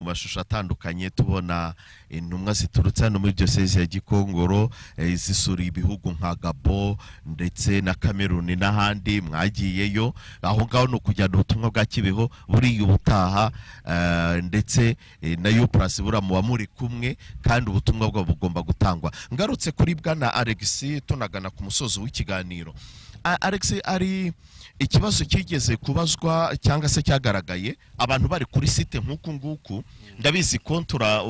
mashusho atandukanye tubona intumwa ziturutse hano muri diyoseze ya gikongoro eh, zisura ibihugu nka gabo ndetse na kameruni n'ahandi mwagiyeyo aho ngaho ni ukujyana ubutumwa bwa kibeho buriya ubutaha eh, ndetse eh, na yuplasi buriya muba muri kumwe kandi ubutumwa bwabo bugomba gutangwa ngarutse kuri bwana alegisi tunagana ku musozo w'ikiganiro A- Alex ari ikibazo kigeze kubazwa cyangwa se cyagaragaye abantu bari kuri site nk'uku nguku ndabizi kontura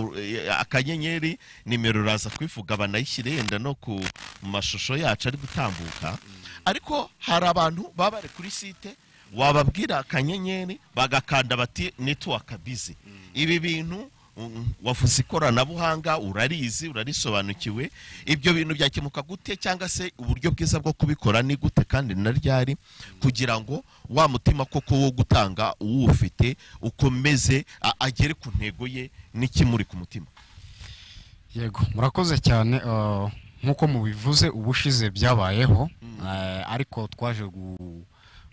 akanyenyeri nimero uraza kwivuga banayishyire yenda no ku mashusho yacu ari gutambuka ariko hari abantu baba bari kuri site wababwira akanyenyeri bagakanda bati netiwaka bizi ibi bintu mm, wavuze ikoranabuhanga urarizi urarisobanukiwe ibyo bintu byakemuka gute cyangwa se uburyo bwiza bwo kubikora ni gute kandi na ryari kugira ngo wa mutima koko wo gutanga uwufite ukomeze a- agere ku ntego ye n'ikimuri ku mutima yego murakoze cyane eh, nk'uko mubivuze ubushize byabayeho eh, ariko twaje gu-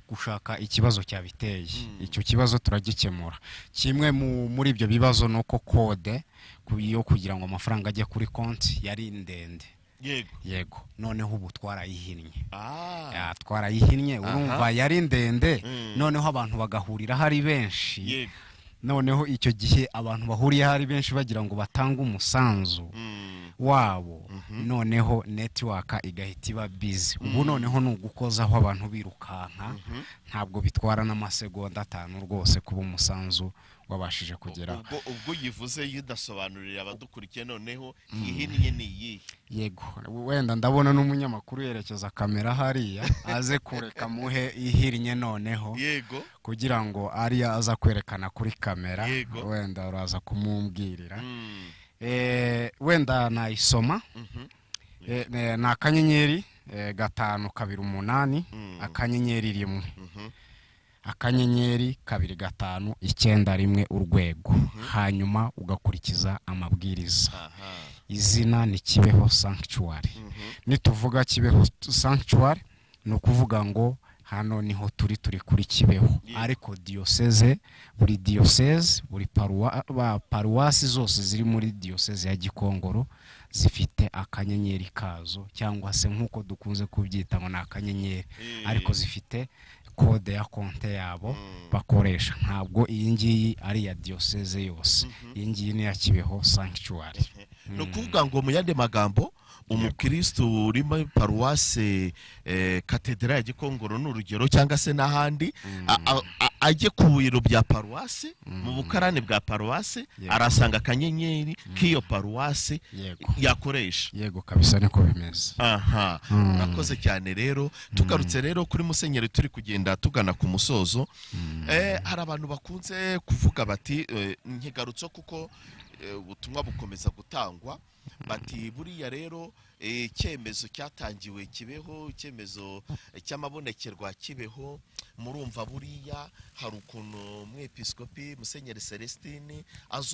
gushaka ikibazo cyabiteye icyo kibazo turagikemura kimwe mu- muri ibyo bibazo ni uko kode ku- yo kugira ngo amafaranga ajye kuri konti yari ndende yego yego noneho ubu twarayihinnye ah Ya, twarayihinnye urumva yari ndende Mm. noneho abantu bagahurira hari benshi yego noneho icyo gihe abantu bahuriyeho ari benshi bagira ngo batange umusanzu Mm, wabo noneho netiwaka igahita iba bizi ubu noneho ni ugukozaho abantu birukanka ntabwo bitwara n'amasegonda atanu rwose kuba umusanzu wabashije kugeraho ubwo ubwo uyivuze yudasobanurira abadukurikiye noneho ihinnye ni iyihe yego wenda ndabona n'umunyamakuru yerekeza kamera hariya aze kureka muhe ihinnye noneho yego kugira ngo ariyo aza kwerekana kuri kamera Yego. wenda uraza kumubwirira Mm, Eh, wenda nayisoma mhm, Eh, ne- ni akanyenyeri eh, gatanu kabiri umunani Mm. akanyenyeri rimwe mhm. akanyenyeri kabiri gatanu icyenda rimwe urwego hanyuma ugakurikiza amabwiriza aha izina ni kibeho sanctuary Mhm. nituvuga kibeho sanctuary ni ukuvuga ngo hano niho turi turi kuri kibeho Yego. ariko diyoseze buri diyoseze buri paruwa- ba- paruwasi zose ziri muri diyoseze ya gikongoro zifite akanyenyeri kazo cyangwa se nk'uko dukunze kubyita ngo ni akanyenyeri Eh. ariko zifite kode ya konte yabo bakoresha ntabwo iyi ngiyi ari iya diyoseze yose iyi ngiyi ni iya kibeho sanctuary ni ukuvuga ngo mu yandi magambo umukirisitu uri muri paruwase eh, katedera ya gikongoro ni urugero cyangwa se n'ahandi a- a- a- ajye ku biro bya paruwase mu bukarani bwa paruwase Yego. arasanga akanyenyeri k'iyo paruwase yego yakoresha yego kabisa niko bimeze aha urakoze cyane rero tugarutse rero kuri musenyeri turi kugenda tugana ku musozo Eh, hari abantu bakunze kuvuga bati eh, nkigarutse kuko eh, ubutumwa bukomeza gutangwa bati buriya rero eh, icyemezo cyatangiwe kibeho icyemezo eh, cy'amabonekerwa kibeho murumva buriya hari ukuntu umwepiskopi musenyeri celestine azo